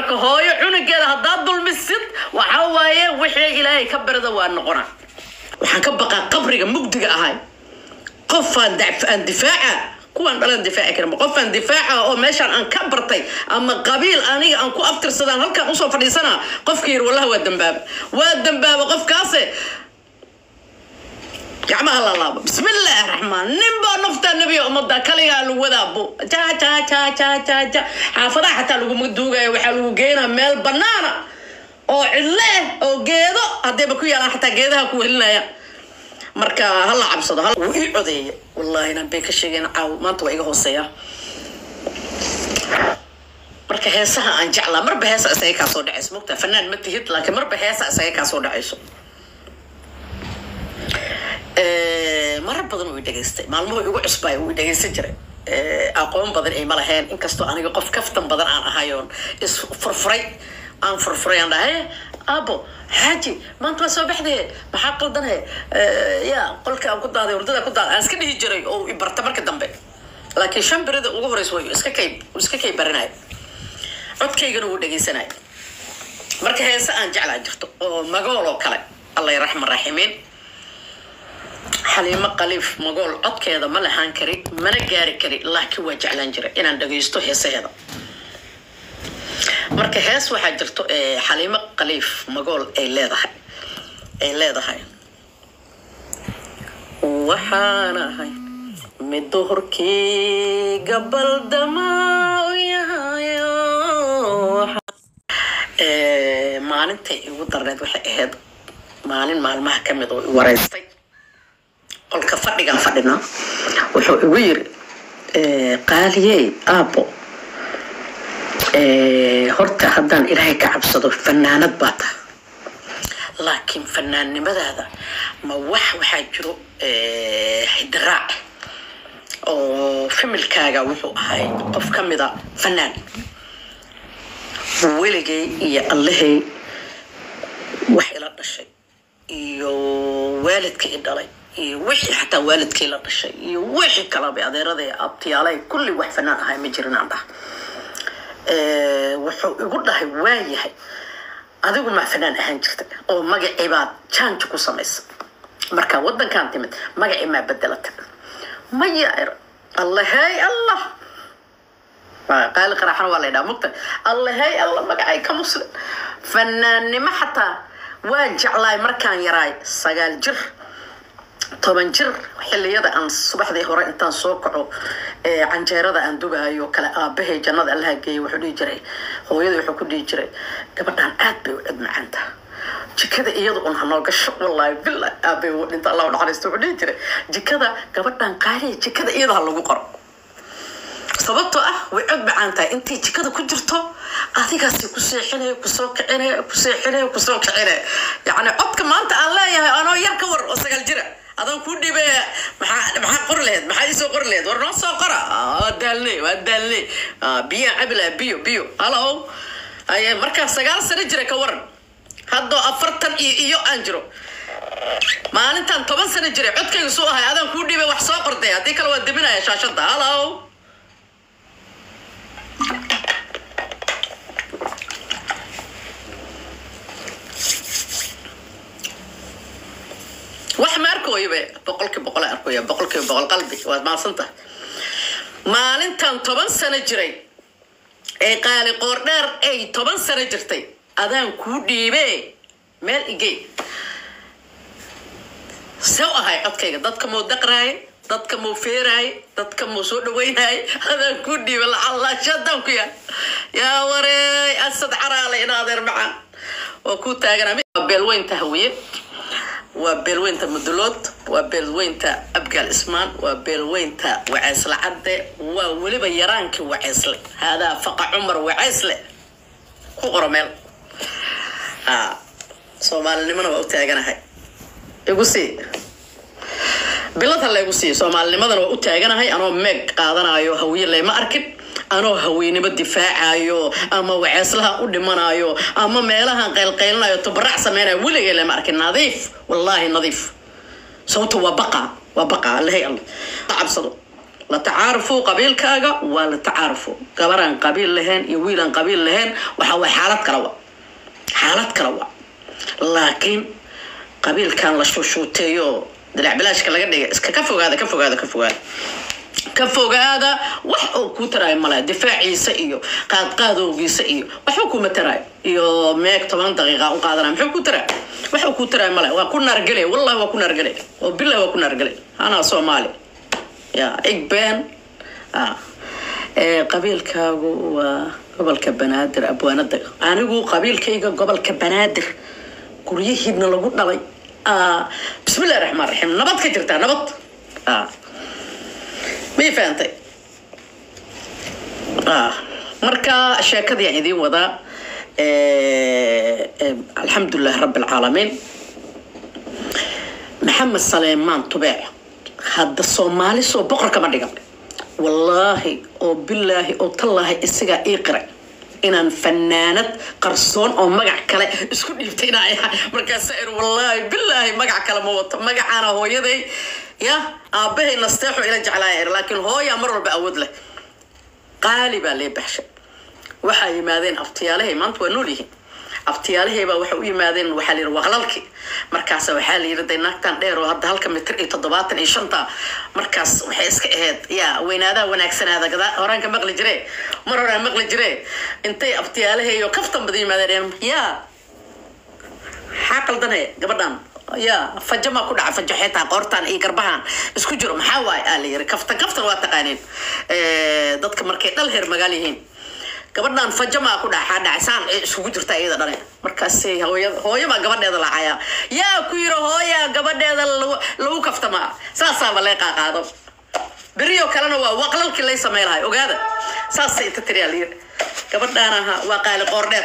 marka hooyo cunugeeda haddaad dulmisid waxaa waaye wixii ilaahay ka barida waa noqona waxaan ka baqaa qabriga mugdiga ahay qofaan daf- aan difaaca kuwaan dhalan difaaci karin qofaan difaaca oo meeshaan aan ka bartay ama qabiil aniga aan ku aftirsadaan halkaan usoo fadhiisana qofka yiri wallahi waa dambaaba waa dambaaba qofkaase gacmaha la laabo bismillaahi raxmaan ninbaa naftaa nebiga ummadda kaligaa lagu wadaabo ja ja ja ja ja ja xaafadaha xataa laguma duugaya waxaa lagu geynaa meel banaana oo cidle ah oo geedo haddayba ku yaalaan xataa geedaha ku welinaya marka hala cabsado hal- wuu ii codeeya wallahi inaan bay ka sheegeen caaw maanta waa iga hooseeya marka heesaha aan jeclaa marba heesa isaga kaa soo dhacayso mogta fanaan ma tihid laakiin marba heesa isaga kaa soo dhacayso Eh, marar badan uu i dhegaystay maalmuhu igu cusbay uu i dhegaysan jiray Eh, aqoon badan ay ma lahayn inkastoo aniga qof kaftan badan aan ahayoon is furfuray aan furfuray aan dhahay abo xaaji maanta waa soo baxdee maxaa qaldane ya qolka aan ku daaday hurdada ku daaday aan iska dhihi jiray oo i barta marka dambe laakiin shan berida ugu horeysa way iska kay iska kay baranaya codkaygana wuu dhegaysanaya marka heese aan jeclaa jirto oo magool oo kale alla raxma raximiin xaliimo qaliif magool codkeeda ma lahaan kari mana gaari kari laakiin waa jeclaan jira inaan dhagaysto heesaheeda marka hees waxaa jirto ee xaliimo qaliif magool ay leedahay ay leedahay waxaan ahay mid duhurkii gabaldama u yahayo Ee, maalintay igu darneed waxay ahayd maalin maalmaha ka mid oo i wareystay qolka fadhigaan fadhinaa wuxuu igu yiri eh, qaaliyey aabo eh, horta haddaan ilaahay ka cabsado fanaanad baa taha laakiin fanaannimadaada ma wax waxaa jiro eh, hidiraac oo familkaaga wuxuu ahay qof ka mida fanaan weligay iyo allahay wax ila dhashay iyo waalidkii i dhalay iyo wixii xataa waalidkii la dhashay iyo wixii kalaba adeeraday abtiyaalay kulli wax fanaan ahay ma jirin aan dhaha Eh, wuxuu igu dhahay waayahay adigu maa fanaan ahaan jirta oo magacii baad jaanji ku samaysa marka wadankan timid magacii maa bedelata maya er allahey allah Waa qaali qaraxana waa la ydhaha mugta allahey allah magacay ka muslim fanaannimo xataa waan jeclaay markaan yaraay sagaal jir toban jir xilliyada aan subaxdii hore intaan soo kaco ee canjeerada aan dugaayo kale aabahay jannada allaha geeyay wuxuu dhihi jiray hooyada wuxuu ku dhihi jiray gabadhaan aad bay u cid macaan taha jikada iyada un hanoo gasho wallaahi billahi aabay uu dhinta allah u naxariisto wuxuu dhihi jiray jikada gabadhaan qaaliya jikada iyada ha lagu qoro sababtoo ah way cod macaan tahay intay jikada ku jirto adigaasi ku seexinaya kusoo kicinaya ku seexinaya kusoo kicinaya yacni codka maanta aan leeyahay anoo yar ka war oo sagaal jira adaan kuu dhibaya maxaa maxaa qori laheyd maxaa iisoo qori laheyd war noo soo qora Ah, waa daalnay waa daalnay Ah, biyaan cabi lahaa biyo biyo halo aye markaa sagaal sano jira ka waran haddoo afartan iyo iyo aan jiro maalintan toban sano jiray codkayga suu ahay adaan kuu dhibay wax soo qorday haddii kale waa deminaya shaashada halo wax ma arkooyobe boqolkii boqol aan arkoya boqolkiiba boqol qalbi waad maadsantahay maalintan toban sano jiray ee qaali qoordheer ay toban sano jirtay adaan kuu dhiibe meel igey see u ahay codkayga dadka muu daqraay dadka muu feeraay dadka muu soo dhawaynaay adaan kuu dhiibe lacalaashadaan ku yaal yaa wareey asad caraale ina adeer macaan oo kuu taagan beelweynta hawiye waa beelweynta mudulood waa beelweynta abgaal ismaan waa beelweynta waceysle cadde waa weliba yaraankii waceysle haadaa faqa cumar waceysle ku qoro meel ha soomaalinimona waa u taaganahay igu sii bilad ha laygu siiyo soomaalinimadana waa u taaganahay anoo meeg qaadanayo hawiye layma arkin anoo haweynimo difaacayo ama waceeslaha u dhimanayo ama meelahan qaylqaylinayo tubarac sameynayo weligay lama arkin nadiif wallaahi nadiif sababto waa baqa waa baqa allahay alla cabsado la tacaarufo qabiilkaaga waa la tacaarufo gabaraan qabiil lahayn iyo wiilaan qabiil lahayn waxa waa xaalad kale wa xaalad kale wa laakiin qabiilkan la shuushuuteeyo dalac bilaashka laga dhigay iska ka fogaada ka fogaada ka fogaada ka fogaada wax uu ku taraayo male difaaciisa iyo qaadqaadowgiisa iyo waxba kuma taraayo iyo meeg toban daqiiqa u qaadanaya muxuu ku taraayo wax uu ku taraayo male waa ku naargele wallahi waa ku naargele oo billahi waa ku naargele anaa soomaali ya igbeen ah ee qabiilkaagu waa gobolka banaadir abwaanada anigu qabiilkayga gobolka banaadir guryihiidna lagu dhalay ah bismillahi raxmaan raxiim nabad ka jirtaa nabad ah may fahantay ah marka sheekadii aan idiin wadaa alxamdulilah rabi alcaalamiin maxamed saleymaan tubeec hadda soomaali soo boqor kama dhigan wallaahi oo bilaahi oo tallaahi isagaa ii qiray inaan fanaanad qarsoon oo magac kale isku dhiibtay inaa ahay markaasa ir wallaahi bilaahi magac kale ma wato magacaana hooyaday ya aabbahay nasteexo ila jeclaaya ir laakiin hooyaa mar walba awood leh qaali baa lee baxshay waxaa yimaadeen abtiyaalahay maanta waa nool yihiin abtiyaalahay baa waxay u yimaadeen waxaa la yidhi waqlalki markaas waxaa la yidhi day naagtan dheer oo hadda halka mitir iyo toddobaatan iyo shanta markaas waxay iska ahayd yaa weynaadaha wanaagsanaada gadaa horaan ka maqli jire mar horaan maqli jire intay abtiyaalahay oo kaftan bada yimaadeen yaa maxaa qaldanaya gabadhan yaa fajamaa ku dhaca fajo xitaa qoortaan iyo garbahan isku jiro maxaa waaye aa la yiri kaftan kaftan waa taqaaniin dadka markay dhal heer magaal yihiin gabadhan fajamaa ku dhaca dhacay saan ay isugu jirta iyada dhane markaas hooya hooyo baa gabadheeda lacaya yaa ku yiri hooya gabadheeda lagu- lagu kaftamaa saasaaba lee qaaqaado beriyo kalena waa waqlalkii lay samey lahay ogaada saasay inta tiriyaa layiri gabadhaan ahaa waa qaali qoordheer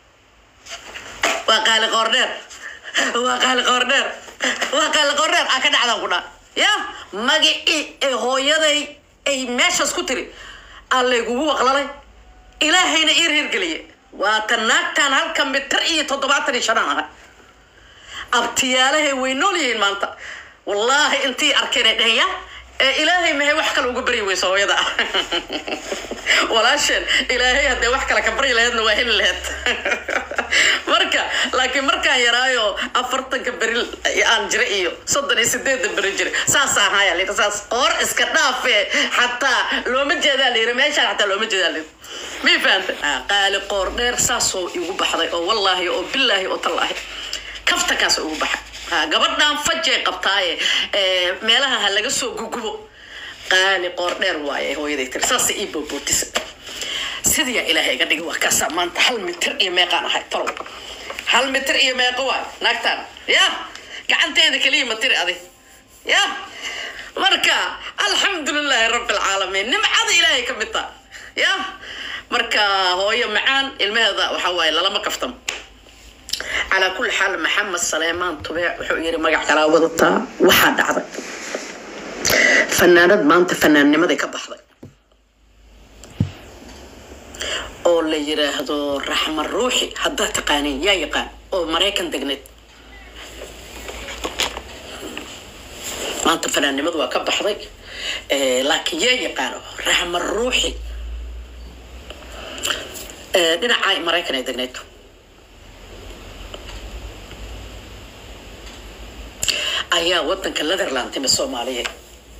waa qaali qoordheer waa qaali qoordheer waa qaali qoordheer aa ka dhacdaan ku dhaa ya magicii ee hooyaday ay meeshaas ku tiri aa laygugu waqlalay ilaahayna ii reergeliye waata naagtaan halka mitir iyo toddobaatan iyo shanaan ahay abtiyaalahay way nool yihiin maanta wallaahi intii arkeen ay dhaheen ya ee ilaahay mahay wax kale uga baryi weyso hooyada walaasheen ilaahay haddee wax kale ka baryi laheedna waa heli laheed marka laakiin markaan yaraayo afartanka beri aan jira iyo soddon iyo sideedda beri jira saas ahaaya layidhi saas qoor iska dhaafe xataa looma jeedaa layidhi meeshaan xataa looma jeedaa layidhi mii fahanta qaali qoor dheer saasoo igu baxday oo wallaahi oo bilaahi oo tallaahi kaftankaas ugu baxa ha gabadhan fajay qabtaaye ee, meelaha ha laga soo gugubo qaali qoor dheer waaye hooyaday tiri saasa ii boobootisa sidiyaa ilaahay iga dhigi waa kaasaa maanta hal mitir iyo meeqaan ahay talow hal mitir iyo meeqo waay naagtaan ya gacanteeda keliya ma tiri adi ya marka alxamdulilaahi rabbi alcaalamiin nimcada ilaahay ka mid taa ya marka hooyo macaan ilmaheeda waxaa waaye lalama kaftamo calaa kulli xaal maxamed saleymaan tubeec wuxuu yiri magac kalaa wadataa waxaa dhacday fanaanad maanta fanaannimaday ka baxday oo la yiraahdo raxma ruuxi haddaad taqaaniin yaa yaqaan oo maraykan degneed maanta fanaannimadu waa ka baxday Eh, laakiin yaa yaqaano raxma ruuxi Eh, dhinaca maraykan ay degneed ayaa wadanka netherland timi soomaaliyeed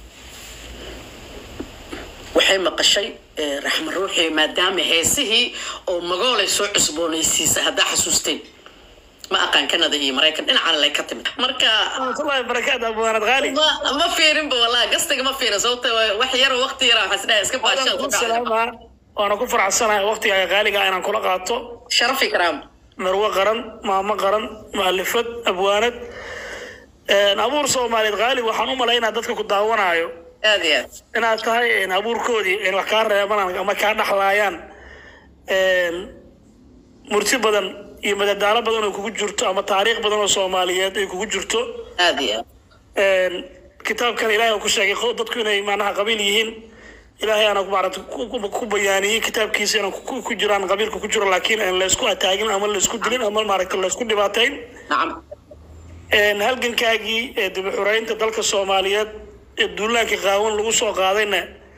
waxay maqashay eh, raxma ruuxi maadaama heesihii oo magoolay soo cusboonaysiisa haddaa xasuusteen ma aqaan kanada iyo maraykan dhinacaan lay ka timid marka warahmatullahi wabarakaatu abwaanad qaali ma ma fiirinba wallahi gastiga ma fiirin sababta wax yar oo waqti yar waxaa isdhahay iska Waadan ku baashaa salaamaa waana ku faraxsanahay waqtiga qaaliga inaan kula qaato sharafi karaam marwo qaran maamo qaran mualifad abwaanad Een, abuur soomaaliyeed qaali waxaan u malaynaa dadka ku daawanayo aad iyo aad inaad tahay een, abuurkoodii in wax kaa reebanaan ama kaa dhaxlaayaan Een, murti badan iyo madadaalo badan oo kugu jirto ama taariikh badan oo soomaaliyeed ay kugu jirto aad iyo aad Een, kitaabkan ilaahay uu ku sheegay qo- dadku inay macnaha qabiil yihiin ilaahay aana maarata ku- ku ku bayaaniyey kitaabkiisa inaan ku- ku jiraan qabiilka ku jiro laakiin aan laysku ataagin ama laysku dilin ama maaragta laysku dhibaateyn nacam Een, halgankaagii ee dib u xureynta dalka soomaaliyeed ee duulaanka qaawan lagu soo qaadayna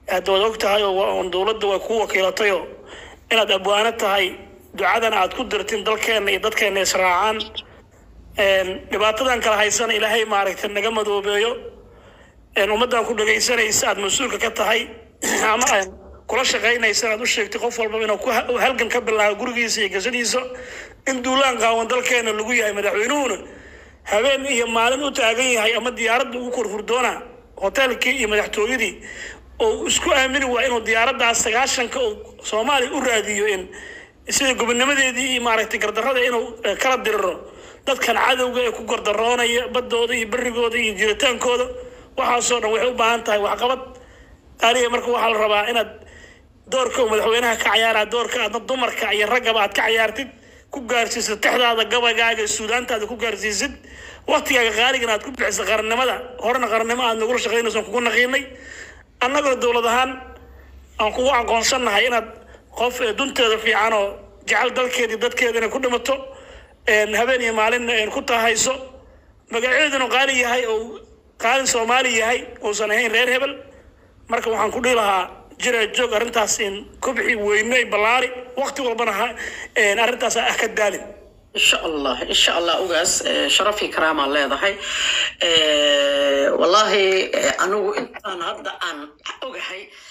hadda waad og tahay oo waa- dowladda way ku wakiilatayoo inaad abwaano tahay ducadan aad ku dirtin dalkeenna iyo dadkeenna israacaan Een, dhibaatadan kala haysana ilaahay maaragtay naga madoobeeyo een, ummaddan ku dhegaysanaysa aad mas-uulka ka tahay ama aan kula shaqaynaysa inaad u sheegtay qof walba inuu ku ha- halgan ka bilaabo gurigiisa iyo gasadiisa in duulaan qaawan dalkeena lagu yahay madaxweynuhuna habeen iyo maalin u taagan yahay ama diyaaradda ugu korhurdoona hoteelkii iyo madaxtooyadii oo isku aamini waa inuu diyaaraddaas sagaashanka uu soomaaliya u raadiyo in sida gobonnimadeedii iyo maaragtay gardarrada inuu eh, kala diriro dadkan cadowga ee ku gardaroonaya baddooda iyo berrigooda iyo jiritaankooda waxaasoo dhan waxay u baahan tahay waxqabad aniga marka waxaa la rabaa inaad doorka uu madaxweynaha ka cayaaraa doorka aadna dumarka iyo raggaba aad ka cayaartid ku gaarsiisid texdaada gabaygaaga suudaantaada ku gaarsiisid waktigaaga qaaligana aad ku bixisid qarannimada horena qarannimo aad nagula shaqaynayso kugu naqiinay annagoo dowlad ahaan aan kugu aqoonsannahay inaad qof ee dunteeda fiican oo jecel dalkeedii dadkeeda inay ku dhimato een, habeen iyo maalinna een ku tahayso magaceeduna qaali yahay oo qaalin soomaali yahay uusan ahayn reer hebel marka waxaan ku dhihi lahaa jira joog arrintaas in kobci weyne ballaari waqti walbana ha een, arrintaas ah ka daalin insha allah insha allah ugaas eh, sharaf iyo karaamaa leedahay Eh, wallahi eh, anigu intaan hadda aan ogahay